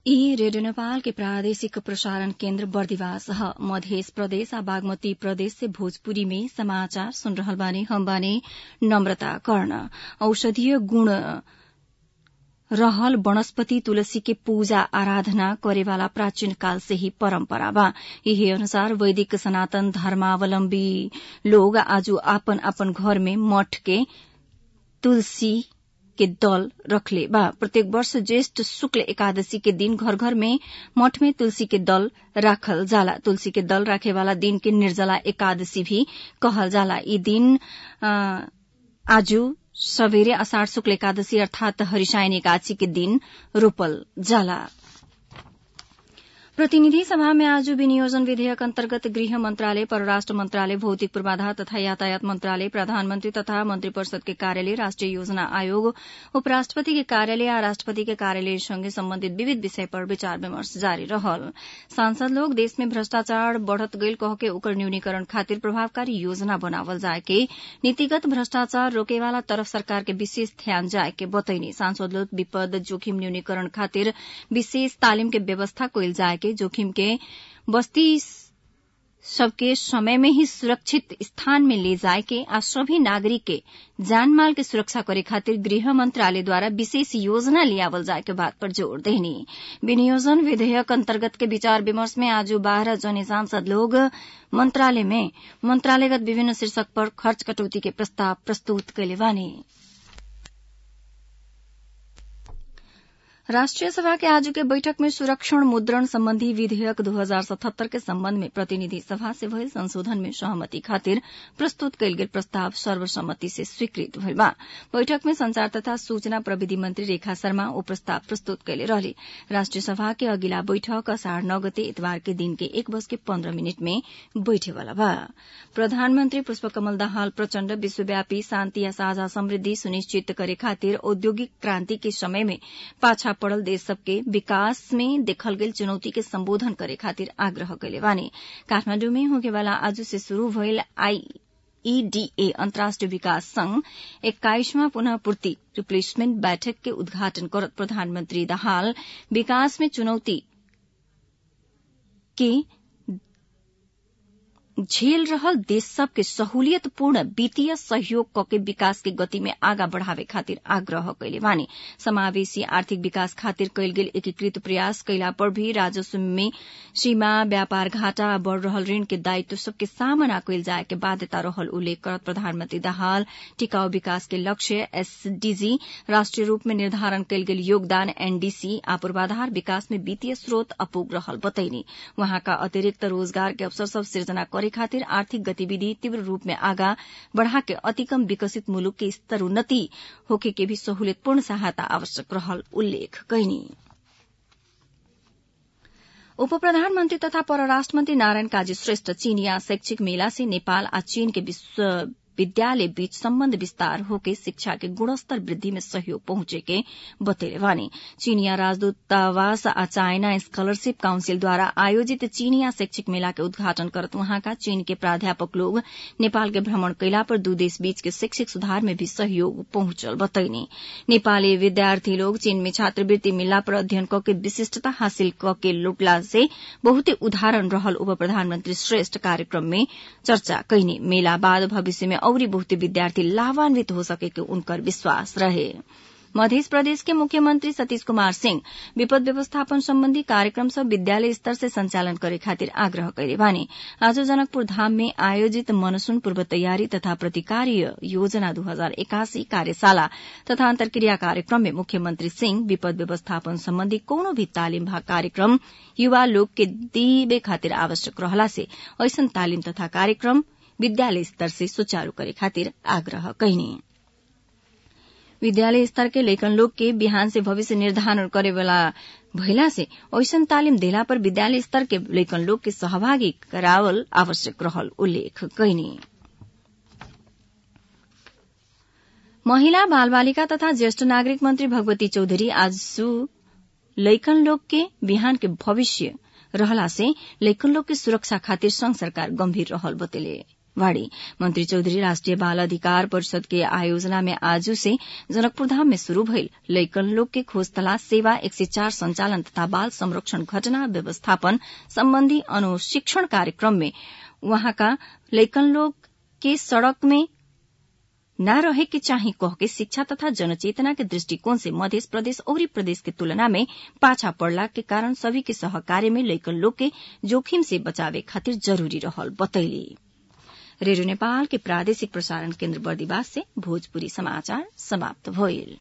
ई रेडियो नेपाल के प्रादेशिक प्रसारण केन्द्र बर्दिवास ह मध्य प्रदेश आ बागमती प्रदेश से भोजपुरी में समाचार सुन रहल बानी हम बानी नम्रता कर्ण औषधीय गुण रहल वनस्पति तुलसी के पूजा आराधना करेवाला प्राचीन काल से ही परम्परा बा यही अनुसार वैदिक सनातन धर्मावलम्बी लोग आज आपन आपन घर में मठ के तुलसी के दल रखले बा प्रत्येक वर्ष ज्येष्ठ शुक्ल एकादशी के दिन घर घर में मठ में तुलसी के दल राखल जाला तुलसी के दल राखे वाला दिन के निर्जला एकादशी भी कहल जाला ई दिन आजू सवेरे अषाढ़ शुक्ल एकादशी अर्थात हरिशायन एकादशी के दिन रोपल जाला प्रतिनिधि सभा में आज विनियोजन विधेयक अन्तर्गत गृह मन्त्रालय परराष्ट्र मन्त्रालय भौतिक पूर्वाधार तथा यातायात मन्त्रालय प्रधानमन्त्री तथा मन्त्री परिषद के कार्यालय राष्ट्रिय योजना आयोग उपराष्ट्रपति के कार्यालय आ राष्ट्रपति के कार्यालय सँगै सम्बन्धित विविध विषय पर विचार विमर्श जारी रहल सांसद लोग देश में भ्रष्टाचार बढ़त गईल कह के ओकर न्यूनीकरण खातिर प्रभावकारी योजना बनावल जाए के नीतिगत भ्रष्टाचार रोकेवाला तरफ सरकार के विशेष ध्यान जाए के बतैनी सांसद लोग विपद जोखिम न्यूनीकरण खातिर विशेष तालिम के व्यवस्था कईल जाए के जोखिम के बस्ती सबके समय में ही सुरक्षित स्थान में ले जाए के आ सभी नागरिक के जानमाल के सुरक्षा करे खातिर गृह मंत्रालय द्वारा विशेष योजना लियावल जाए के बात पर जोर देनी विनियोजन विधेयक अंतर्गत के विचार विमर्श में आज बारह जने सांसद लोग मंत्रालय में मंत्रालयगत विभिन्न शीर्षक पर खर्च कटौती के प्रस्ताव प्रस्तुत कैले बानी राष्ट्रिय सभा के आज के बैठक में सुरक्षण मुद्रण संबंधी विधेयक 2077 के संबंध में प्रतिनिधि सभा से भइल संशोधन में सहमति खातिर प्रस्तुत कयल गेल प्रस्ताव सर्वसम्मति से स्वीकृत भइल बा बैठक में संचार तथा सूचना प्रविधि मंत्री रेखा शर्मा ओ प्रस्ताव प्रस्तुत कैले रहले राष्ट्रिय सभा के अगिला बैठक असाढ़ नौ गते इतवार के दिन के एक बज के पन्ध्र मिनट में बैठेवाला बा प्रधानमन्त्री पुष्पकमल दाहाल प्रचण्ड विश्वव्यापी शान्ति या साझा समृद्धि सुनिश्चित करे खातिर औद्योगिक क्रांति के समय में पाछा पड़ल देश सबके विकास में देखल गेल चुनौती के संबोधन करे खातिर आग्रह कैले बानी काठमाण्डु में होकेवाला आज से शुरू भइल आई ईडीए अन्तर्राष्ट्रिय विकास संघ एक्काइसवां पुनः पूर्ति रिप्लेसमेंट बैठक के उद्घाटन करत प्रधानमन्त्री दाहाल विकास में चुनौती के झेल रहल देश सबके सहूलियतपूर्ण वित्तीय सहयोग कके विकास के गति में आगा बढ़ावे खातिर आग्रह कैले बानी समावेशी आर्थिक विकास खातिर कैल गेल एकीकृत प्रयास कैला पर भी राजस्व में सीमा व्यापार घाटा आ बढ़ रहल ऋण के दायित्व सबके सामना कैल जाए के बाध्यता रहल उल्लेख करत प्रधानमन्त्री दाहाल टिकाऊ विकास के लक्ष्य एसडीजी राष्ट्रिय रूप में निर्धारण कैल गेल योगदान एनडीसी आ पूर्वाधार विकास में वित्तीय स्रोत अपुग रहल बतैनी वहाँका अतिरिक्त रोजगार के अवसर सब सृजना करे खातिर आर्थिक गतिविधि तीव्र रूप में आगा बढ़ा के अति कम विकसित मुलुक के स्तर उन्नति होके के भी सहूलियतपूर्ण सहायता आवश्यक रहल उल्लेख कैनी उप प्रधानमन्त्री तथा परराष्ट्र मन्त्री नारायण काजी श्रेष्ठ चीनिया शैक्षिक मेला से नेपाल आ चीन के विश्व विद्यालय बीच सम्बन्ध विस्तार होके शिक्षा के गुणस्तर वृद्धि में सहयोग पहुंचे के बतेले वानी चीनिया राजदूतावास आ चाइना स्कॉलरशिप काउंसिल द्वारा आयोजित चीनिया शैक्षिक मेला के उद्घाटन करत वहाँका चीन के प्राध्यापक लोग नेपाल के भ्रमण कैला पर दू देश बीच के शैक्षिक सुधार में भी सहयोग पहुंचल बतैनी नेपाली विद्यार्थी लोग चीन में छात्रवृत्ति मिलला पर अध्ययन क के विशिष्टता हासिल क के लुटला से बहुते उदाहरण रहल उप प्रधानमन्त्री श्रेष्ठ कार्यक्रम में चर्चा कैनी मेला बाद भविष्य में औरी बहुते विद्यार्थी लाभान्वित हो सके के उनकर विश्वास रहे मध्य प्रदेश के मुख्यमंत्री सतीश कुमार सिंह विपद व्यवस्थापन सम्बन्धी कार्यक्रम सब विद्यालय स्तर से संचालन करे खातिर आग्रह करे बानी आज जनकपुर धाम में आयोजित मनसून पूर्व तैयारी तथा प्रतिकार्य योजना दू हजार एकासी कार्यशाला तथा अंतर्क्रिया कार्यक्रम में मुख्यमंत्री सिंह विपद व्यवस्थापन सम्बन्धी कोनो भी तालिम भाग कार्यक्रम युवा लोग के दीबे खातिर आवश्यक रहला से ऐसन तालिम तथा कार्यक्रम विद्यालय स्तर से सुचारू करे खातिर आग्रह कैनी विद्यालय स्तर के लैकन लोग के बिहान से भविष्य निर्धारण करे वाला भइला से ऐसन तालिम देला पर विद्यालय स्तर के लैकन लोग के सहभागी करावल आवश्यक रहल उल्लेख कैनी महिला बाल बालिका तथा ज्येष्ठ नागरिक मंत्री भगवती चौधरी आज लैकन लोग के बिहान के भविष्य रहला से लैकन लोग के सुरक्षा खातिर संघ सरकार गंभीर रहल बतेले वाड़ी मंत्री चौधरी राष्ट्रिय बाल अधिकार परिषद के आयोजना में आजू से जनकपुर धाम में शुरू भइल लैकन लोग के खोज तलाश सेवा एक सय चार संचालन तथा बाल संरक्षण घटना व्यवस्थापन सम्बन्धी अनुशिक्षण कार्यक्रम में वहाँका लैकन लोग के सड़क में न रहे के चाही कह के शिक्षा तथा जनचेतना के दृष्टिकोण से मध्य प्रदेश और प्रदेश के तुलना में पाछा पड़ला के कारण सभी के सहकार्य में लैकन लोग के जोखिम से बचावे खातिर जरूरी रहल बतैली रेडियो नेपाल के प्रादेशिक प्रसारण केन्द्र बर्दिवास से भोजपुरी समाचार समाप्त भइल